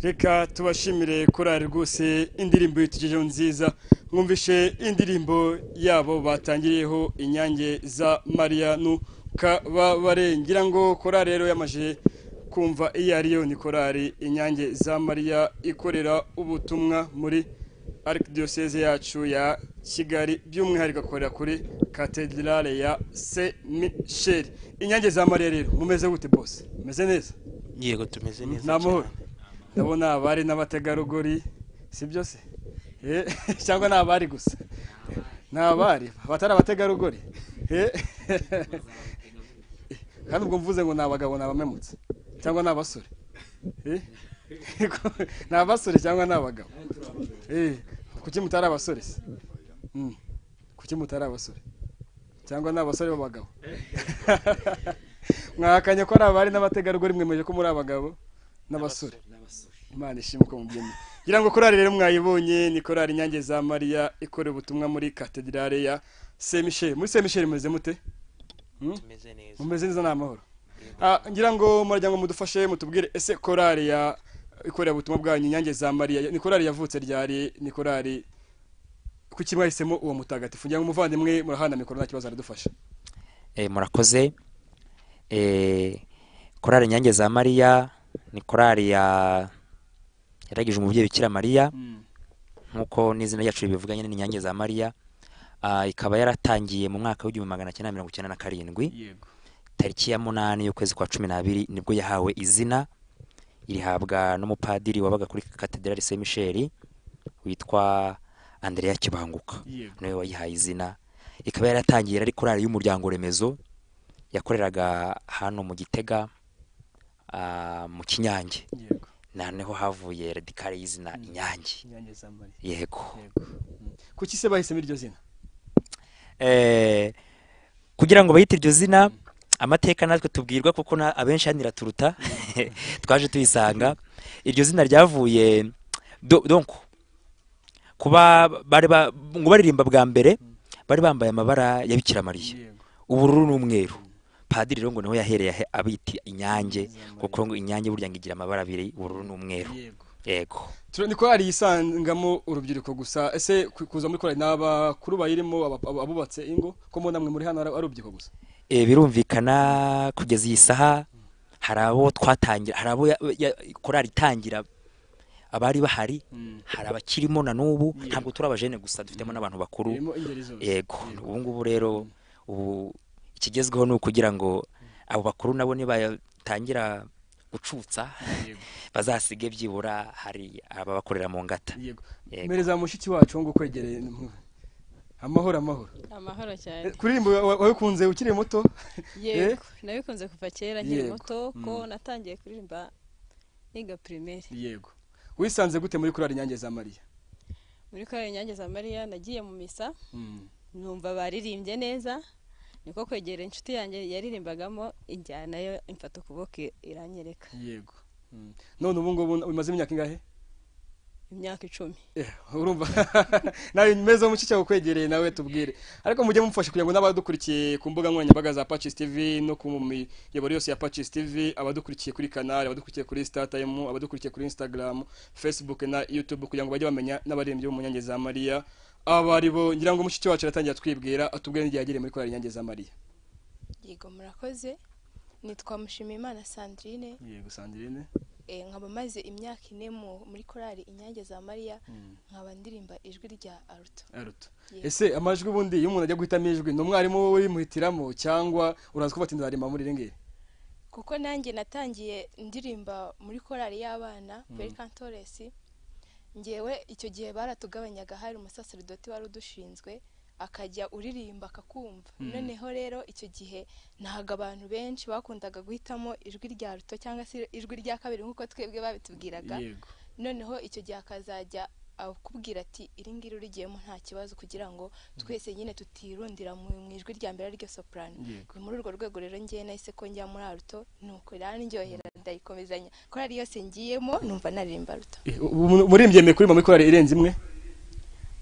reka tubashimire korari rwose indirimbo y'utugejeho nziza mwumvishe indirimbo yabo batangiriyeho inyange za mariyanu kababare ngira ngo korari rero yamaze kumva iyo ariyo ni korari inyange za mariya ikorera ubutumwa muri arikidiyoseze yacu ya kigali by'umwihariko akorera kuri katedrale ya se misheri inyange za mariya rero mumeze gute bose mumeze neza yego tumeze neza ni amahoro cyane. ndabona abari n'abategarugori si byo se Eh, cyangwa ni abari gusa ni abari abatari abategarugori Eh, kandi ubwo mvuze ngo ni abagabo ni abamemutse cyangwa ni abasore Eh, ni abasore cyangwa ni abagabo Eh, kuki mutari abasore se Mm. kuki mutari abasore cyangwa ni abasore b'abagabo mwahakanye ko ari abari n'abategarugori mwemeje ko muri abagabo n'abasore imana ishimwe ko mubyemeye ngira ngo korari rero mwayibonye ni korari inyange za mariya ikorera ubutumwa muri katedrale ya semisheri muri semisheri mumeze mute Hmm? tumeze neza mumeze neza ni amahoro Ah, ngira ngo muragira ngo mudufashe mutubwire ese korari ya ikorera ubutumwa bwanyu inyange za mariya ni korari yavutse ryari ni korari kuki mwahisemo uwo mutagatifu ngira ngo umuvandimwe murahana mikoro nta kibazo aradufasha Eh, murakoze Eh, korali inyange za mariya ni korali ya yaragije umubyeyi bikira mariya nk'uko n'izina ryacu ribivuga nyine ni inyange za mariya Ah, ikaba yaratangiye mu mwaka w'igihumbi magana cyenda mirongo icyenda na karindwi yego tariki ya munani y'ukwezi kwa cumi n'abiri nibwo yahawe izina irihabwa n'umupadiri wabaga kuri katedrali saint michel witwa andrea kibanguka yego niwe wayihaye izina ikaba yaratangiye ari korali y'umuryango remezo yakoreraga hano mu gitega ah, mu kinyange yego noneho havuye radikale y'izina inyange inyange za mariya yego yego Mm. kuki se bahisemo iryo zina Eh, kugira ngo bayite iryo zina amateka natwe tubwirwa kuko na- abenshi hano iraturuta twaje tuyisanga iryo zina ryavuye do- donc kuba bari ba- ngo baririmba bwa mbere bari bambaye amabara ya Bikira Mariya yego ubururu n'umweru padiri rero ngo niho yahereye ahe- abita inyange kuko ngo inyange burya ngo igira amabara abiri ubururu n'umweru yego yego Turo- ni korali yisangamo urubyiruko gusa ese ku- kuza muri korali ni abakuru bayirimo aba- aba- abubatse ingo ko mbona mwe muri hano ari ari urubyiruko gusa Eh, birumvikana kugeza iyi saha hari abo twatangira hari abo ya- ya- korali itangira abari bahari hari abakirimo na n'ubu ntabwo turi abajene gusa dufitemo n'abantu bakuru irimo ingeri zose yego ubu ngubu rero ubu ikigezweho ni ukugira ngo abo bakuru nabo nibatangira gucutsa Yego. bazasige byibura hari ababakorera mu ngata yego Yego. mpereza mushiki wacu ngo ukwegereye amahoro amahoro amahoro Eh, cyane kuririmba wa- wabikunze ukiri muto yego nabikunze kuva kera nkiri Yego. muto ko natangiye kuririmba niga primaire yego wisanze gute muri korali inyange za mariya muri korali inyange za mariya nagiye mu misa Mm. numva baririmbye neza niko kwegera inshuti yanjye yaririmbagamo injyana yo imfata ukuboko iranyereka yego Mm. none ubu ngubu umaze imyaka ingahe imyaka icumi Eh, urumva nawe meze wo mukica ukwegereye nawe tubwire ariko mujye mumufasha kugira ngo n'abadukurikiye ku mbuga nkoranyambaga za Patches TV no ku miyoboro yose ya Patches TV abadukurikiye kuri kanali abadukurikiye kuri Star Time abadukurikiye kuri Instagram Facebook na YouTube kugira ngo bajye bamenya n'abaririmbyi bo mu nyange za Maria abari bo ngira ngo mushiki wacu aratangira twibwira atubwire n'igihe yagiriye muri korali nyange za Maria yego murakoze nitwa mushimiyimana sandrine yego Sandrine eh, nkaba maze imyaka ine mu- muri korali inyange za mariya nkaba ndirimba ijwi rya aruto aruto Yego. ese amajwi ubundi iyo umuntu ajya guhitamo ijwi ni umwarimu we urimuhitiramo cyangwa uraza kuba ati nzaririmba muri ringiri kuko nanjye natangiye ndirimba muri korali y'abana peri kantoresi ngewe icyo gihe baratugabanyaga hari umusaseridoti wari udushinzwe akajya uririmba akakumva noneho rero icyo gihe ntago abantu benshi bakundaga guhitamo ijwi rya ruto cyangwa se ijwi rya kabiri nk'uko twebwe babitubwiraga yego noneho icyo gihe akazajya akubwira ati iri ngiri urigiyemo nta kibazo kugira ngo twese nyine tutirundira mu mu ijwi rya mbere ariryo soprano Yego. ni muri urwo rwego rero ngewe nahise ko njya muri aruto nuko irandyohera ndayikomezanya korali yose ngiyemo numva naririmba aruto Eh, ubu murimbye kuririmba muri korali irenze imwe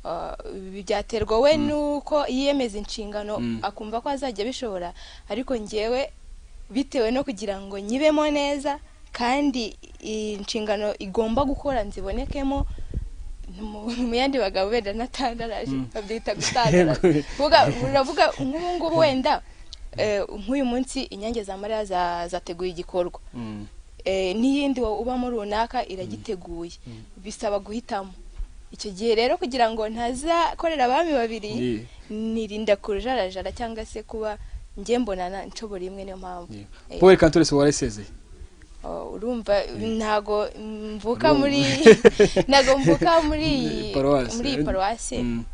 Ah, ibi byaterwa we nuko yiyemeza inshingano akumva ko azajya abishobora ariko ngewe bitewe no kugira ngo nyibemo neza kandi inshingano igomba gukora nzibonekemo mu- mu yandi bagabo wenda natandaraje babyita gutandaraje Vuga- uravuga nk'ubu ngubu wenda eh, nk'uyu munsi inyange za mariya za- zateguye igikorwa eh, n'iyindi wa- ubamo runaka iragiteguye bisaba guhitamo icyo gihe rero kugira ngo ntazakorera abami babiri Ye. nirinda kujarajara cyangwa se kuba njye mbonana nshobora imwe niyo mpamvu Eh, Paul Kantore se waresezeye oh, urumva ntago mvuka Urumva. muri ntago mvuka muri Eh, paruwasi. muri iyi paruwasi Mm,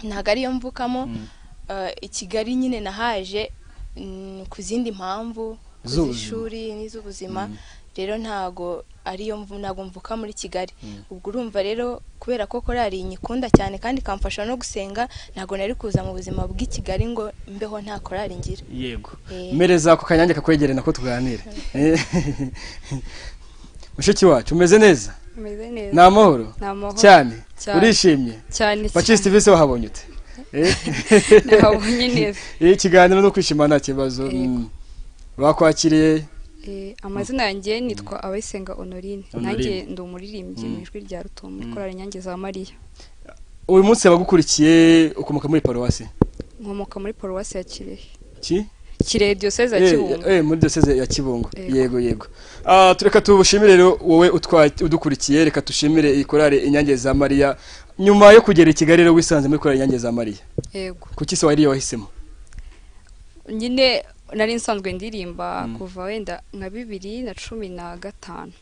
ntago ariyo mvukamo mm. Eh, i kigali nyine nahaje mm, ku zindi mpamvu ku Z'ubuzima. z'ishuri n'iz'ubuzima Mm. rero ntago ariyo mvu- ntago mvuka muri kigali Mm. ubwo urumva rero kubera ko korari nyikunda cyane kandi ikamfasha no gusenga ntago nari kuza mu buzima bw'i kigali ngo mbeho nta korari ngira yego Eh. mereza ako kanyange kakwegereye nako tuganire Eh. mushiki wacu umeze neza umeze ni neza amahoro ni amahoro cyane Cyane. urishimye cyane bakisi tivisi wahabonye ute Eh. nabonye neza Eh, ikiganiro no kwishima nta kibazo Yego. Mm. bakwakiriye Eh, amazina yanjye nitwa abayisenga honorine Honorine. nanjye ndi umuririmbyi mu Mm. ijwi rya rutumo Mm. ikorera inyange za mariya uyu munsi abagukurikiye ukomoka muri paruwasi nkomoka muri paruwasi ya kirehe ki kirehe diyoseze ya Eh, kibungo eh, muri diyoseze ya kibungo Yego. yego yego Ah, tureka tubushimire rero wowe utwa- udukurikiye reka dushimire iyi korari inyange za mariya nyuma yo kugera i kigali rero wisanze muri korari inyange za mariya yego kuki se wari wahisemo nyine nari nsanzwe ndirimba Mm. kuva wenda nka bibiri na cumi na gatanu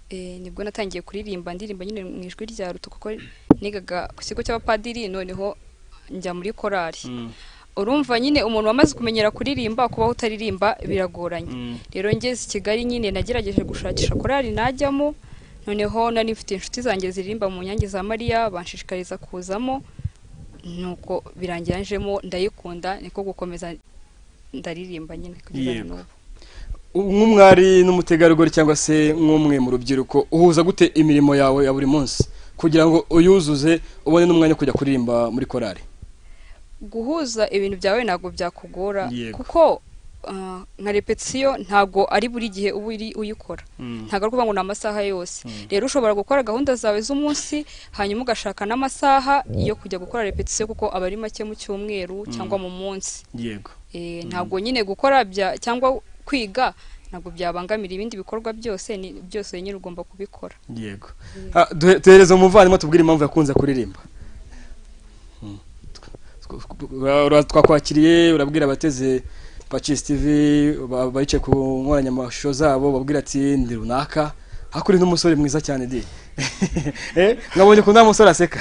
Eh, nibwo natangiye kuririmba ndirimba nyine mu ijwi rya ruto kuko nigaga ku kigo cy'abapadiri noneho njya muri korari urumva nyine umuntu wamaze kumenyera kuririmba kubaho utaririmba biragoranye rero ngeze i kigali nyine nagerageje gushakisha korari najyamo noneho nari mfite inshuti zanjye ziririmba mu nyange za mariya banshishikariza kuzamo nuko birangira njemo ndayikunda niko gukomeza ndaririmba nyine kugeza na Yego. n'ubu nk'umwari n'umutegarugori cyangwa se nk'umwe mu rubyiruko uhuza gute imirimo yawe ya buri munsi kugira ngo uyuzuze ubone n'umwanya wo kujya kuririmba muri korari guhuza ibintu byawe ntabwo byakugora Yego. kuko ah, nka repetisiyo ntabwo ari buri gihe uba uri uyikora ntabwo ari ukuvuga ngo ni amasaha yose rero ushobora gukora gahunda zawe z'umunsi hanyuma ugashaka n'amasaha yo kujya gukora repetisiyo kuko aba ari make mu cyumweru cyangwa mu munsi yego Eh, ntabwo nyine gukora bya cyangwa kwiga ntabwo byabangamira ibindi bikorwa byose ni byose nyine ugomba kubikora yego Ah, duhe- duhereze umuvandimwe tubwire impamvu yakunze kuririmba Mm. Tw- tw- ura- ura- twakwakiriye urabwira abateze pakisi tivi ba- bicaye ku nkoranyamashusho zabo babwira ati ndi runaka hakuri n'umusore mwiza cyane di Eh, mwabonye ko nta musore aseka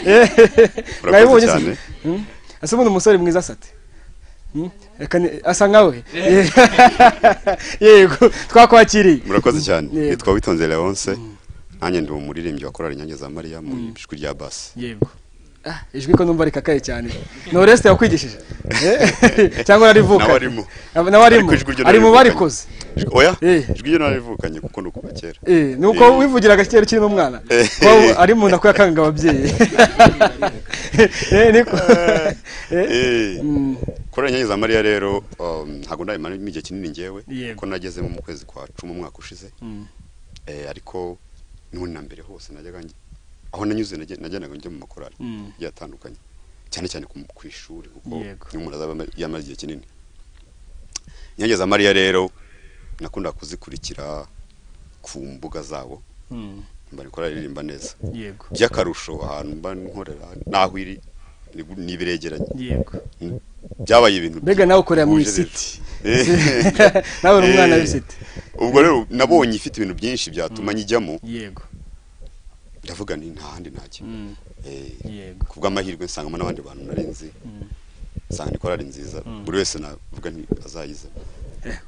Eh, mwabibonye se? cyane. Mm? ese ubundi umusore mwiza asate Mm? Reka ni- asa nkawe Eh, yego twakwakiriye murakoze cyane Yego. nitwa witonze leonce nanjye ndi umuririmbyi wa korali inyange za mariya mu ijwi rya basi yego Ah, ijwi ko numva rikakaye cyane ni oreste wakwigishije Eh, cyangwa narivuka nawe arimo nawe arimo Ariko ijwi ryo ari mu narivukanye. barikoze Ijwi- oya Eh. ijwi ryo narivukanye kuko ni ukuva kera Eh, ni uko Eh. wivugiraga kera ukiri n'umwana Eh. ko ari umuntu akwiyakanga ababyeyi Eh, niko Eh, Eh, mm, korali inyange za mariya rero um, ntabwo ndayimaramo igihe kinini ngewe Yego. kuko nagezemo mu kwezi kwa cumi umwaka ushize mm, Eh, ariko n'ubundi na mbere hose najyaga nge- aho nanyuze nagen- nagendaga njya mu makorali mm. agiye atandukanye cyane cyane ku- ku ishuri kuko Yego. niyo umuntu azaba ama- yamaze igihe kinini inyange za mariya rero nakunda kuzikurikira ku mbuga zabo Mm, mba nikora ririmba neza yego by'akarusho ahantu mba nkorera n'aho iri ni- ni biregeranye yego byabaye ibintu mbega nawe ukorera mu bihuje rero. isiti Eh. nawe uri umwana Eh. w'isiti ubwo rero nabonye ifite ibintu byinshi byatuma nyijyamo yego ndavuga ni nta handi najya mm, Eh, yego ku bw'amahirwe nsangamo n'abandi bantu narinzi Mm. nsanga ni korali nziza buri wese navuga nti azayize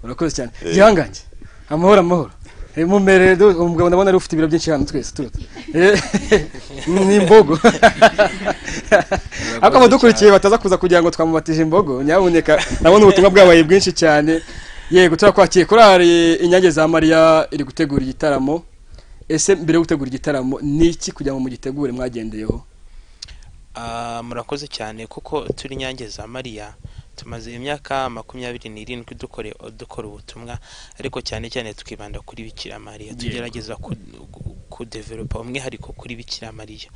urakoze cyane Eh. gihangange amahoro amahoro Eh, mumere du- umugabo ndabona ari ufite ibiro byinshi hano twese turuta Eh, ni imbogo ariko abadukurikiye bataza kuza kugira ngo twamubatije imbogo nyamuneka ndabona ubutumwa bwabaye bwinshi cyane yego turakwakiriye korari inyange za mariya iri gutegura igitaramo ese mbere yo gutegura igitaramo ni iki kugira ngo mugitegure mwagendeyeho Ah, murakoze cyane kuko turi nyange za mariya tumaze imyaka makumyabiri n'irindwi dukore dukora ubutumwa ariko cyane cyane tukibanda kuri bikiramariya Yego. tugerageza ku- gu- kudevelopa umwihariko kuri bikiramariya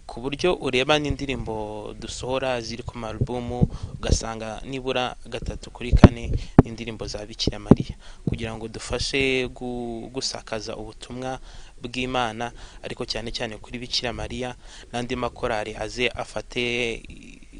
ku buryo ureba n'indirimbo dusohora ziri ku marubumu ugasanga nibura gatatu kuri kane n'indirimbo za bikiramariya kugira ngo dufashe gu- gusakaza ubutumwa bw'imana ariko cyane cyane kuri bikiramariya n'andi makorari aze afate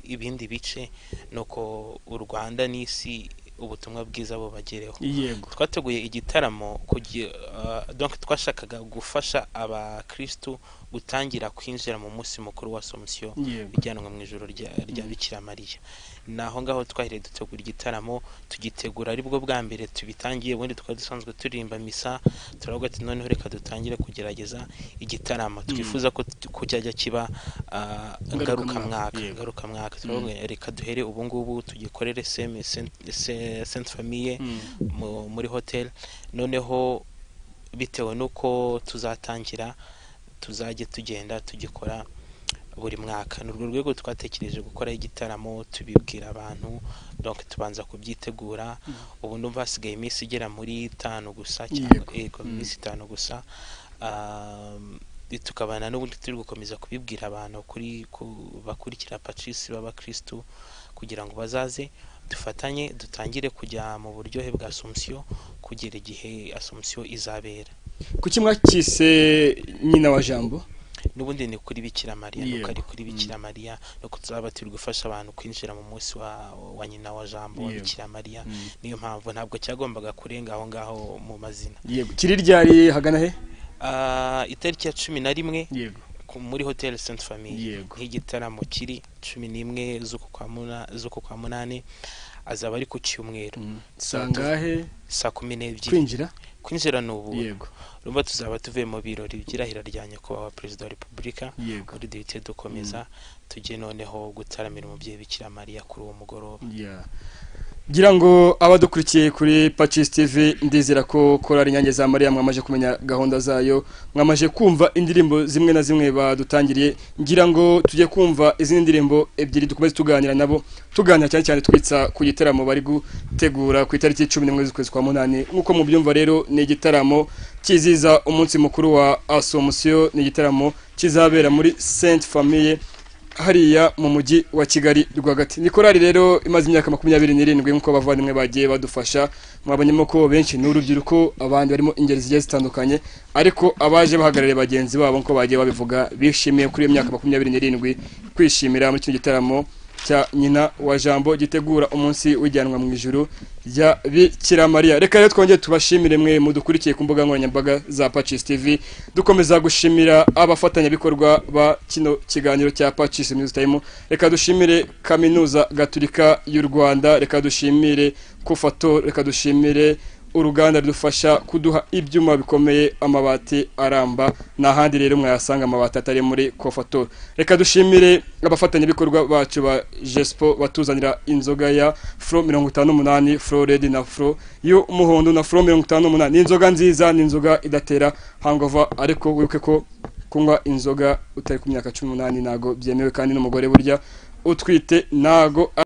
ibindi bice nuko u rwanda n'isi ubutumwa bwiza bubagereho yego twateguye igitaramo kugi- ah, donc twashakaga gufasha abakristu gutangira kwinjira mu munsi mukuru wa somusiyo yego ijyanwa mu ijoro rya rya bikira mariya ni aho ngaho twahiriye dutegura igitaramo tugitegura aribwo bwa mbere tubitangiye ubundi twari dusanzwe turirimba misa turavuga ati noneho reka dutangire kugerageza igitaramo twifuza ko t- ko cyajya kiba ah, ngarukamwaka Yego. ngarukamwaka turavuga reka duhere ubu ngubu tugikorere seme sente famiye Mm. mu- muri hoteli noneho bitewe n'uko tuzatangira tuzajya tugenda tugikora buri mwaka ni urwo rwego twatekereje gukora igitaramo tubibwira abantu donc tubanza kubyitegura ubu ndumva hasigaye iminsi igera muri itanu gusa Yego. cyangwa yego Mm. iminsi itanu gusa Um, tukabana n'ubundi turi gukomeza kubibwira abantu kuri ku bakurikira pacis b'abakristu kugira ngo bazaze dufatanye dutangire kujya mu buryohe bwa asumusiyo kugera igihe asumusiyo izabera kuki mwakise nyina wa jambo n'ubundi ni kuri bikira mariya nuko ari Yego. kuri bikira mariya nuko tuzaba turi gufasha abantu kwinjira mu munsi wa, wa nyina wa jambo wa Yego. bikira mariya niyo mpamvu ntabwo cyagombaga kurenga aho ngaho mu mazina yego kiri ryari hagana he Ah, itariki ya cumi na rimwe yego ku- muri hoteli sainte famille Yego. nk'igitaramo kiri cumi n'imwe z'uku kwa muna- z'uku kwa munani azaba ari ku cyumweru sangahe saa kumi n'ebyiri kwinjira kwinjira ni ubu yego rumva tuzaba tuvuye mu birori by'irahira rya nyakubahwa perezida wa repubulika yego kuri duhite dukomeza tujye noneho gutaramira umubyeyi bikira mariya kuri uwo mugoroba Yeah. gira ngo abadukurikiye kuri Pacis TV ndizera ko korari inyange za Mariya mwamaje kumenya gahunda zayo mwamaje kumva indirimbo zimwe na zimwe badutangiriye ngira ngo tujye kumva izindi ndirimbo ebyiri dukomeze tuganira nabo tuganira cyane cyane twitsa ku gitaramo bari gutegura ku itariki 11 z'ukwezi kwa munani nkuko mubyumva rero ni igitaramo kiziza umunsi mukuru wa Assomption ni igitaramo kizabera muri Sainte Famille hariya mu mujyi wa kigali rwagati ni korali rero imaze imyaka makumyabiri n'irindwi nk'uko abavandimwe bagiye badufasha mwabonyemo ko benshi ni urubyiruko abandi barimo ingeri zigiye zitandukanye ariko abaje bahagarariye bagenzi babo nk'uko bagiye babivuga bishimiye kuri iyo myaka makumyabiri n'irindwi kwishimira muri kino gitaramo cya nyina wa jambo gitegura umunsi w'ijyanwa mu ijuru rya bikiramariya reka rero twongere tubashimire mwe mudukurikiye ku mbuga nkoranyambaga za pacis tv dukomeza gushimira abafatanyabikorwa ba kino kiganiro cya pacis news time reka dushimire kaminuza gaturika y'u rwanda reka dushimire kufato reka dushimire uruganda rudufasha kuduha ibyuma bikomeye amabati aramba n'ahandi rero mwayasanga amabati atari muri kofato reka dushimire abafatanyabikorwa bacu ba jespo batuzanira inzoga ya furo mirongo itanu n'umunani furo redi na furo y'umuhondo na furo mirongo itanu n'umunani ni inzoga nziza ni inzoga idatera hangova ariko wibuke ko kunywa inzoga utari ku myaka cumi n'umunani ntago byemewe kandi n'umugore burya utwite ntago